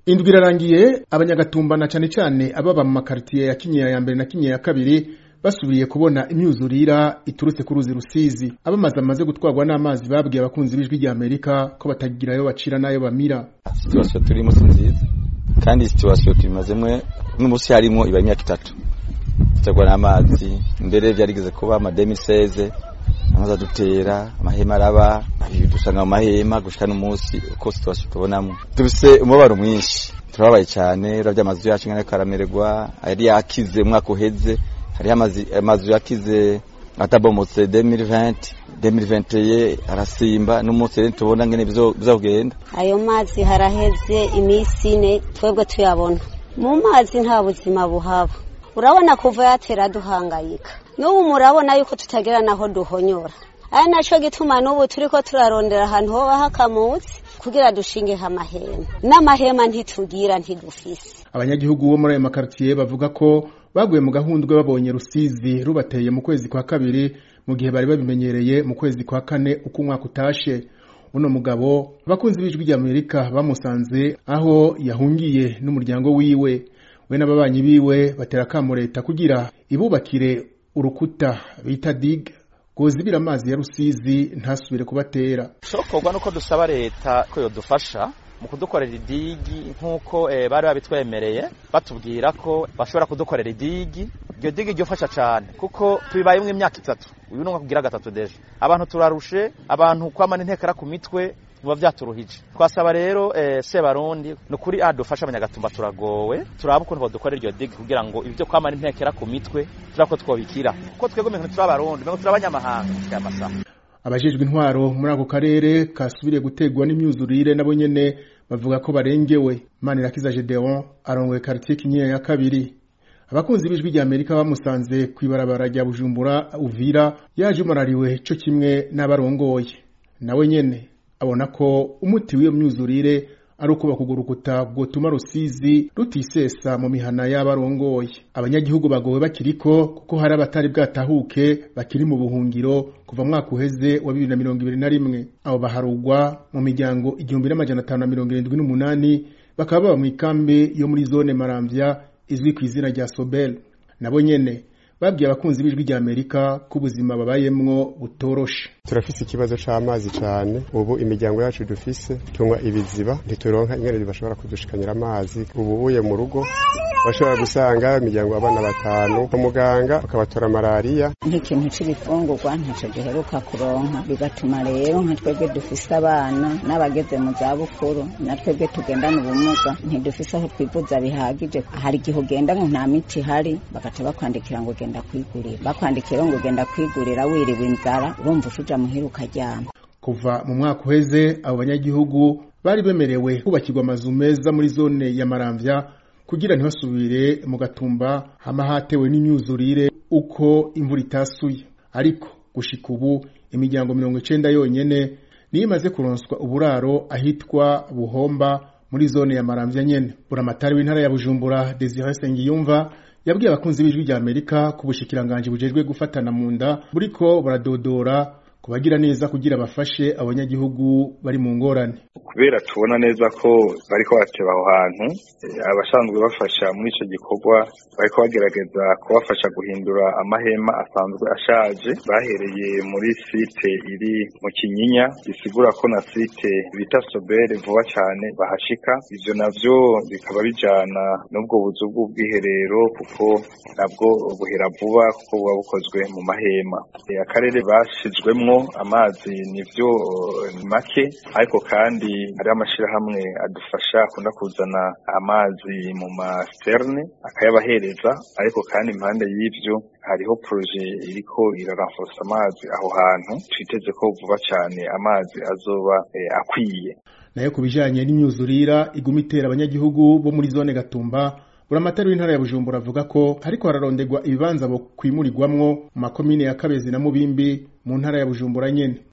indwi irarangiye abanyagatumba na cane cane ababa mu makaritiye ya kinyinya ya mbere na kinyinya ya kabiri basubiye kubona imyuzurira iturutse ku ruzi rusizi abamaze amaze gutwarwa n'amazi babwiye abakunzi b'ijwi rya amerika ko batagira ayo bacira n'ayo bamira situwasiyo turimo si nziza kandi situwasiyo tubimazemwe n'umunsi harimo iba imyaka itatu duterwa n'amazi mbere vyarigeze kuba amademiseze amazi adutera amahema araba dusanga mu mahema gushika n'umunsi uko situwasiyo tubonamo dufise umubabaro mwinshi turababaye cane uravye amazu yacu ngene karamererwa yari yakize umwaka uheze hariho amazu yakize atabomotse 2020 2021 arasimba n'umunsi rero tubona ngene bizogenda ayo mazi haraheze iminsi ine twebwe tuyabona mu mazi nta buzima buhaba urabona kuva yatera duhangayika n'ubu murabona yuko tutagira naho duhonyora ari naco gituma n'ubu turiko turarondera ahantu hoba hakamutse kugira dushingeho amahema n'amahema ntitugira ntidufise abanyagihugu bo muri ayo makaritiye bavuga ko baguye mu gahundwe babonye rusizi rubateye mu kwezi kwa kabiri mu gihe bari babimenyereye mu kwezi kwa kane uko umwaka utashe uno mugabo abakunzi b'ijwi rya amerika bamusanze aho yahungiye n'umuryango wiwe we n'ababanyi biwe batera akamo leta kugira ibubakire urukuta bita dig rwozibira amazi ya rusizi ntasubire kubatera shokorwa nuko dusaba leta ko yodufasha mu kudukorera idigi nk'uko e, bari babitwemereye batubwira ko bashobora kudukorera idigi iryo digi ryofasha cyane kuko tubibayemwo imyaka itatu uyu ni kugira gatatu deje abantu turarushe abantu kwamana intekera ku mitwe biba vyaturuhije twasaba rero e, sebarundi ni ukuri adufasha abanyagatumba turagowe turaba ukuntu badukorera iryo digi kugira ngo ibyo kwamana intekera ku mitwe turako twobikira kuko twebwe mengo turi abarundi mengo turi abanyamahanga gushika amasaha abajejwe intwaro muri ako karere kasubiriye gutegwa n'imyuzurire nabo nyene bavuga ko barengewe manirakiza gedeon arongoye karitiye kinyinya ya kabiri abakunzi b'ijwi rya amerika bamusanze kw'ibarabara rya bujumbura uvira yaje umarariwe co kimwe n'abarongoye nawe nyene abona ko umuti w'iyo myuzurire ari uko bakugurukuta bwotuma rusizi rutisesa mu mihana y'abarongoye abanyagihugu bagowe bakiriko kuko hari abatari bwatahuke bakiri mu buhungiro kuva mwaka uheze wa bibiri na mirongo ibiri na rimwe abo baharugwa mu miryango igihumbi n'amajana atanu na mirongo irindwi n'umunani bakaba baba mu ikambi yo muri zone maramvya izwi ku izina rya sobel nabo nyene babwiye abakunzi b'ijwi rya amerika ko ubuzima babayemwo butoroshe turafise ikibazo c'amazi cane ubu imiryango yacu dufise tunywa ibiziba ntituronka ingene bashobora kudushikanyira amazi ubu uye mu rugo bashobora gusanga imiryango abana batanu umuganga akabatora malariya nk'ikintu c'ibifungurwa ntaco giheruka kuronka bigatuma rero nka twebwe dufise abana n'abageze mu zabukuru na twebwe tugendana ubumuga ntidufise aho twivuza bihagije hari igihe ugenda ngo nta miti ihari bagaca bakwandikira ngo ugenda kwigurira bakwandikira ngo ugenda kwigurira wiriwe inzara urumva ushuja muhira ukaryama kuva mu mwaka uheze abo banyagihugu bari bemerewe kubakirwa amazu meza muri zone ya maramvya kugira ntibasubire mu gatumba hama hatewe n'imyuzurire uko imvura itasuye ariko gushika ubu imiryango mirongo icenda yonyene niyo imaze kuronswa uburaro ahitwa buhomba muri zone ya maramvya nyene buramatari w'intara ya bujumbura desire sengiyumva yabwiye abakunzi b'ijwi rya amerika ku bushikiranganji bujejwe gufatana mu nda buriko buradodora kubagira neza kugira bafashe abanyagihugu bari mu ngorane kubera tubona neza ko bariko bateba aho hantu abasanzwe bafasha muri ico gikorwa bariko bagerageza kubafasha guhindura amahema asanzwe ashaje bahereye muri site iri mu kinyinya bisigura ko na site bita sobere vuba cyane bahashika ivyo navyo bikaba bijana n'ubwo buzu bw'ubwiherero kuko nabwo buhera vuba kuko buba bukozwe mu mahema akarere bashizwemwo amazi nivyo ni make ariko kandi hariho amashirahamwe adufasha akunda kuzana amazi mu masiterne akayabahereza ariko kandi impande y'ivyo hariho proje iriko iraranforsa amazi aho hantu twiteze ko vuba cane amazi azoba eh, akwiye nayo ku bijanye n'imyuzurira iguma itera abanyagihugu bo muri zone gatumba buramatari w'intara ya bujumbura avuga ko hariko hararonderwa ibibanza bo kwimurirwamwo mu makomine ya kabezi na mubimbi mu ntara ya bujumbura nyene